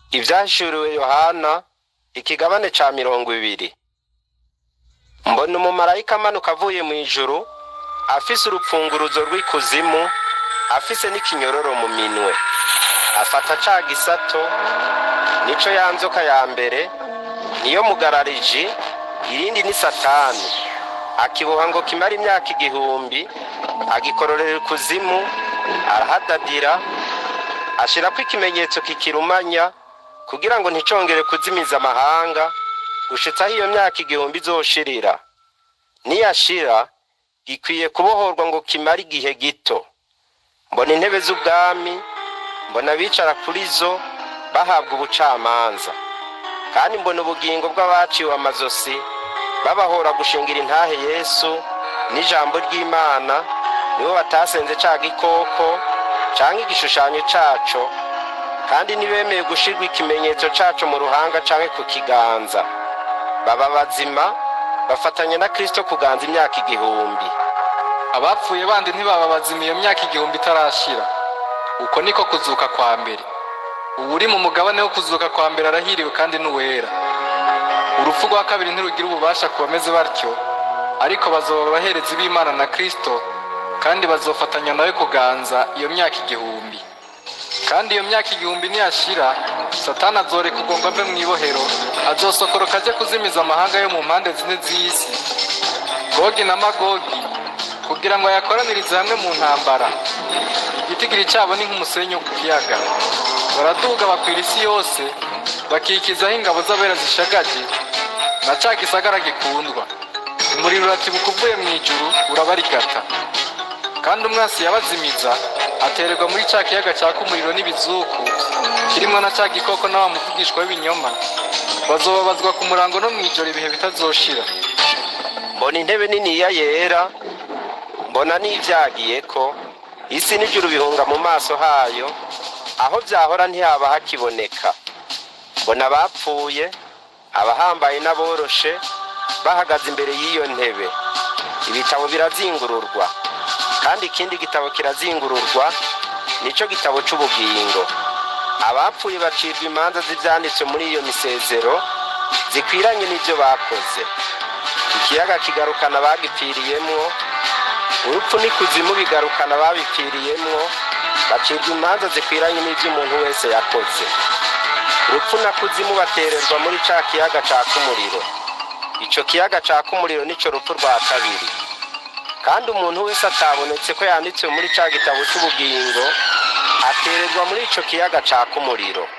ivyahishuriwe yohana ikigabane ca mirongo ibiri mbona umumarayika amanuka avuye mu ijuru afise urupfunguruzo rw'ikuzimu afise n'ikinyororo mu minwe afata ca gisato nico ya nzoka ya mbere niyo mugarariji irindi ni satani akiboha ngo kimara imyaka igihumbi agikororera ikuzimu arahadadira ashirako ikimenyetso kikirumanya kugira ngo nticongere kuzimiza amahanga gushitsa aho iyo myaka igihumbi izoshirira niyashira gikwiye kubohorwa ngo kimare igihe gito mbona intebe z'ubwami mbona abicara kuri zo bahabwa ubucamanza kandi mbona ubugingo bw'abaciwe amazosi babahora gushingira intahe yesu n'ijambo ry'imana nibo batasenze ca gikoko canke igishushanyo caco kandi ntibemeye gushirwa ikimenyetso caco mu ruhanga canke ku kiganza baba bazima bafatanya na kristo kuganza imyaka igihumbi abapfuye bandi ntibaba bazima iyo myaka igihumbi itarashira uko niko kuzuka kwa mbere ubu uri mu mugabane wo kuzuka kwa mbere arahiriwe kandi n'uwera urupfu rwa kabiri ntirugira ububasha ku bameze batyo ariko bazoba abaherezi b'imana na kristo kandi bazofatanya nawe kuganza iyo myaka igihumbi kandi iyo myaka igihumbi niyashira satani azoreka ubwongo ave mu ibohero azosokoroka aje kuzimiza amahanga yo mu mpande zine z'isi gogi na magogi kugira ngo ayakoranirize hamwe mu ntambara igitigiri cyabo ni nk'umusenyi wo ku kiyaga baraduga bakwira isi yose bakikizaho ingabo z'abera zishagaje na ca gisagara gikundwa umuriro uratibuka uvuye mu ijuru urabarigata kandi umwasi yabazimiza atererwa muri ca kiyaga caka umuriro n'ibizuku kirimwo na ca gikoko na wa muvugishwa w'ibinyoma bazobabazwa ku murango no mw'ijoro ibihe bitazoshira mbona intebe niniya yera mbona n'ivyagiyeko isi n'ijuru bihunga mu maso hayo aho vyahora ntihaba hakiboneka mbona abapfuye abahambaye n'aboroshe bahagaze imbere y'iyo ntebe ibitabo birazingururwa kandi ikindi gitabo kirazingururwa nico gitabo c'ubugingo abapfuye bacirwa imanza z'ivyanditswe muri iyo misezero zikwiranye n'ivyo bakoze ikiyaga kigarukana abagipfiriyemwo urupfu n'ikuzimu bigarukana ababipfiriyemwo bacirwa imanza zikwiranye n'ivyo umuntu wese yakoze urupfu na kuzimu batererwa muri ca kiyaga caka umuriro ico kiyaga caka umuriro nico rupfu rwa kabiri kandi umuntu wese atabonetse ko yanditswe muri ca gitabo c'ubugingo atererwa muri ico kiyaga caka umuriro